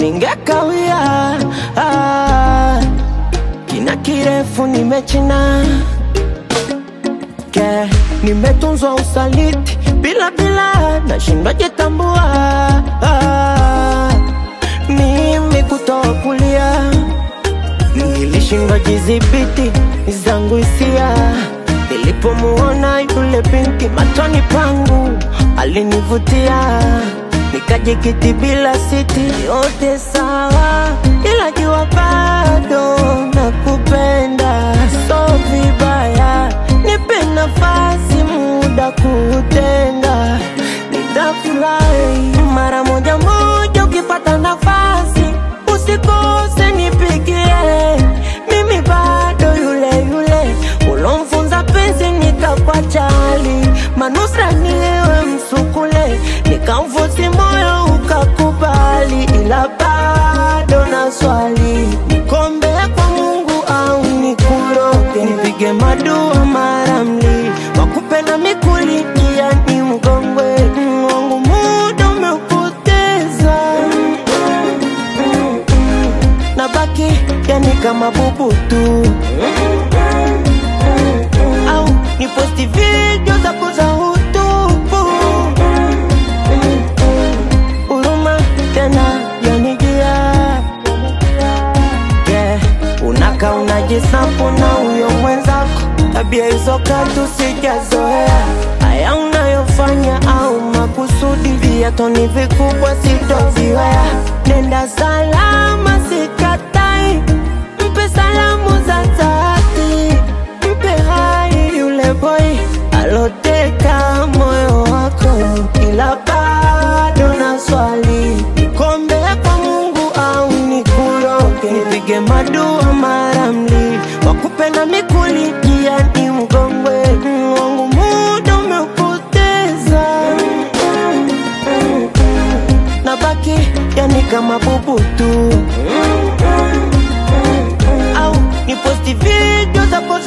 ningekawia ah, kina kirefu nimechina ke nimetunzwa usaliti bila bila nashindwa jitambua ah, mimi kutoa kulia nilishindwa jidhibiti zangu hisia nilipomuona yule binti machoni pangu alinivutia nikajikiti bila siti yote sawa ila jua bado nakupenda so vibaya nipe nafasi muda kuutenda nitafurahi mara moja moja ukipata nafasi usikose nipigie mimi bado yule yule ulomfunza penzi nikakwachali manusra niwe msukule nikamfusi moyo ukakubali ila bado na swali nikombe kwa mungu au nikuroge nipige madua mara mli wakupenda mikuli pia ni mgongwe wangu muda umeupoteza nabaki yani kama bubu tu au niposti video zako za utupu huruma tena yanijia yeah. unaka unajisapu na huyo mwenzako tabia hizo katu sijazoea haya unayofanya au makusudi viatoni vikubwa sitoviwea nenda salama sikatai mpe salamu za dhati mpe hai yule boy aloteka moyo wako ila bado na swali nikombe kwa mungu au nikuroge nipige madua mara mli wakupenda mikuli pia ni mgongwe wangu muda umeupoteza nabaki yani kama bubu tu au niposti video zako